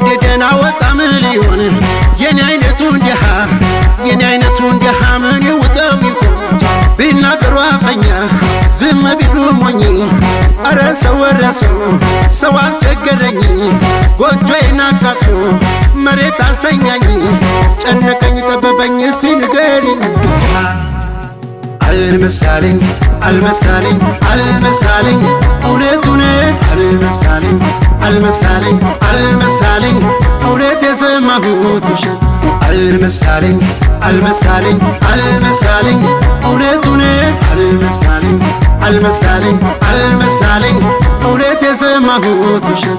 ወደደን አወጣ ምን ሊሆን የኔ አይነቱ እንዲሃ የኔ አይነቱ እንዲሃ ምን ይውጠው ይሆን ቢናገሩ አፈኛ ዝም ቢሉ ሞኝ አረ ሰው ወረሰው ሰው አስቸገረኝ ጎጆዬን አቃጥሎ መሬት አስተኛኝ ጨነቀኝ ጠበበኝ እስቲ ንገሪኝ አልመስላለኝ አልመስላለኝ አልመስላለኝ እውነት እውነት አልመስላለኝ አልመስላለኝ አልመስላለኝ እውነት የሰማሁት ውሸት አልመስላለኝ አልመስላለኝ አልመስላለኝ እውነት እውነት አልመስላለኝ አልመስላለኝ አልመስላለኝ እውነት የሰማሁት ውሸት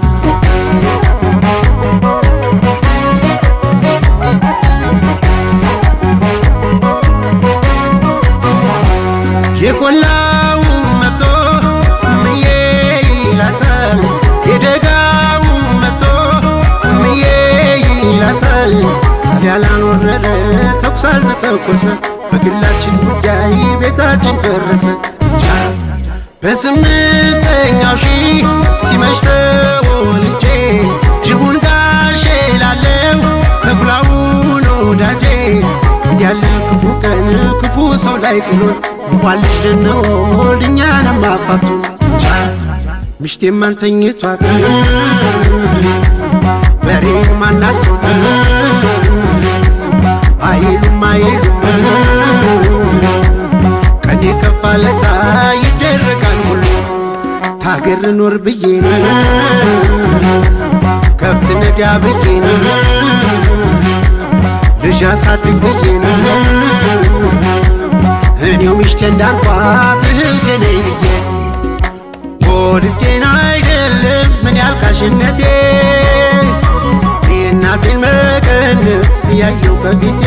የቆላው መቶ ምዬ ይላታል የደጋው መቶ ምዬ ይላታል ታዲያ ላልወረደ ተኩስ አልተተኮሰ በግላችን ጉዳይ ቤታችን ፈረሰ በስምንተኛው ሺህ ሲመሽ ተወልጄ ጅቡን ጋሼ ላለው ተኩላውን ወዳጄ እንዲያለ ክፉ ቀን ክፉ ሰው ላይ ጥሎን እንኳን ልጅ ልንወልድ እኛንም አፋቱን ምሽቴም አልተኝቷት በሬን ማናሶት አይሉም አይሉም ቀኔ ከፋለታ ይደረጋል ሁሉ ታገር ኖር ብዬ ነው ከብት ነዳ ብዬ ነው ልጅ አሳድግ ብዬ ነው እኔው ሚስቴ እንዳልኳት እህቴ ነይ ብዬ ወድጄን አይደለም ምን ያልካሽነቴ የእናቴን መቀነት እያየው ከፊቴ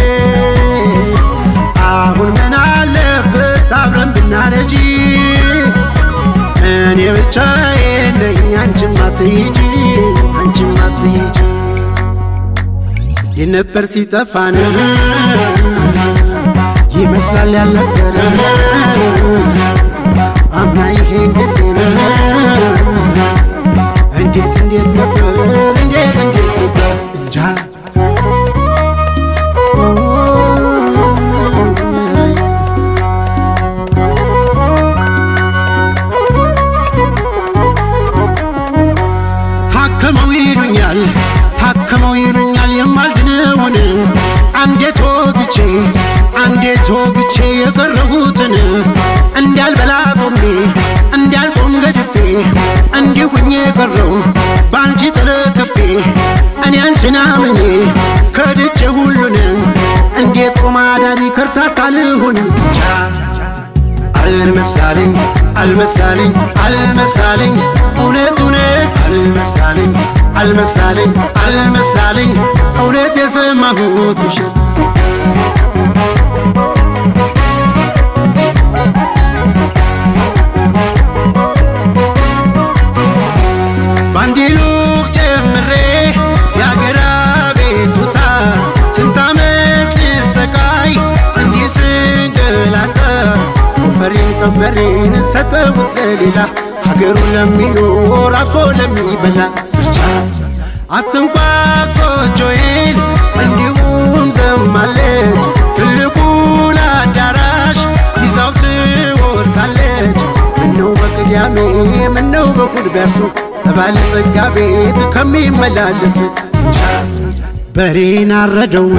አሁን ምን አለበት አብረን ብናረጂ እኔ ብቻዬን ነኝ አንቺም አትሂጂ አንቺም አትሂጂ የነበር ሲጠፋን ይመስላል ያልነበረ አምና ይሄን ጊዜ ነው እንዴት እንዴት ነበር እንዴት እንዴት ነበር እንጃ ታከመው ይሉኛል ታከመው ይሉኛል የማልድነውን አንዴ ተወግቼ አንዴ ተወግቼ የቀረሁትን እንዳልበላ ጦሜ እንዳልጦም ገድፌ እንዲሁኝ የቀረው በአንቺ ተለክፌ እኔ አንቺን አምኜ ከድቼ ሁሉን እንዴት ጦም አዳሪ ከርታታ ልሁን አልመስላለኝ አልመስላለኝ አልመስላለኝ እውነት እውነት አልመስላለኝ አልመስላለኝ አልመስላለኝ እውነት የሰማሁት ውሸት ባንዲ ሉቅ ጨምሬ የአገራ ቤቱታ ስንት ዓመት ልሰቃይ እንዲህ ስንገላታ ወፈሬን ቀንበሬን ሰጠሁት ለሌላ ሀገሩን ለሚኖር አርፎ ለሚበላ ብቻ አትንኳት ጎጆዬን እንዲሁም ዘማለች ትልቁን አዳራሽ ይዛው ትወድቃለች ምነው በቅዳሜ ምነው በእሑድ ቢያርሱ በባለጸጋ ቤት ከሚመላለስ በሬን አረደው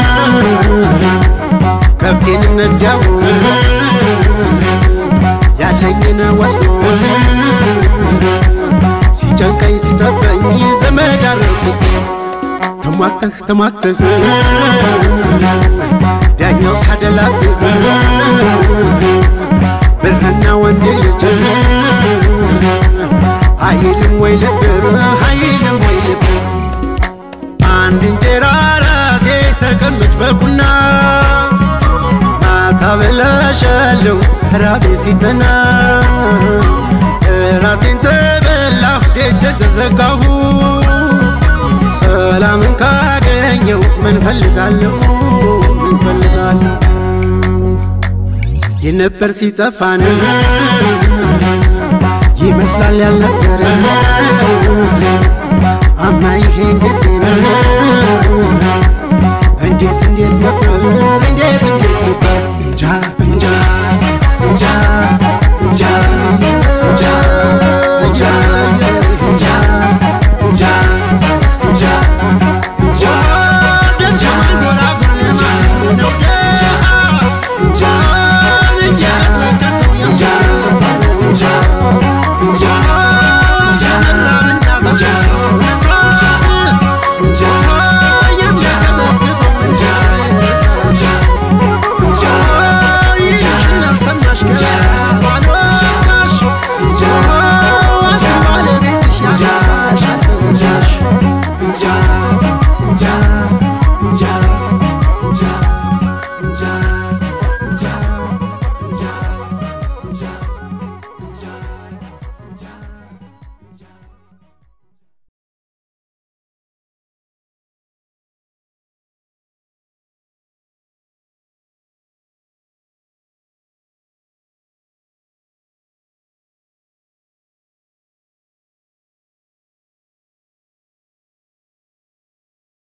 ከብቴን ነዳው ያለኝን ወስዶት ሲጨንቀኝ ሲጠበኝ ዘመድ አረጉት ተሟተህ ተሟተህ ዳኛው ሳደላት ብርና ወንድ ልጅ አይልም ወይ ልብ አይልም ወይ ልብ አንድ እንጀራ ራቴ ተቀመጭ በቁና ማታ በላሻለሁ ራቤ ሲጠና ራቴን ተበላሁ ደጀን ተዘጋሁ ሰላምን ካገኘው ምን ፈልጋለሁ ምን ፈልጋለሁ የነበር ሲጠፋን ይመስላል ያልነበረ አምና ይሄን ጊዜ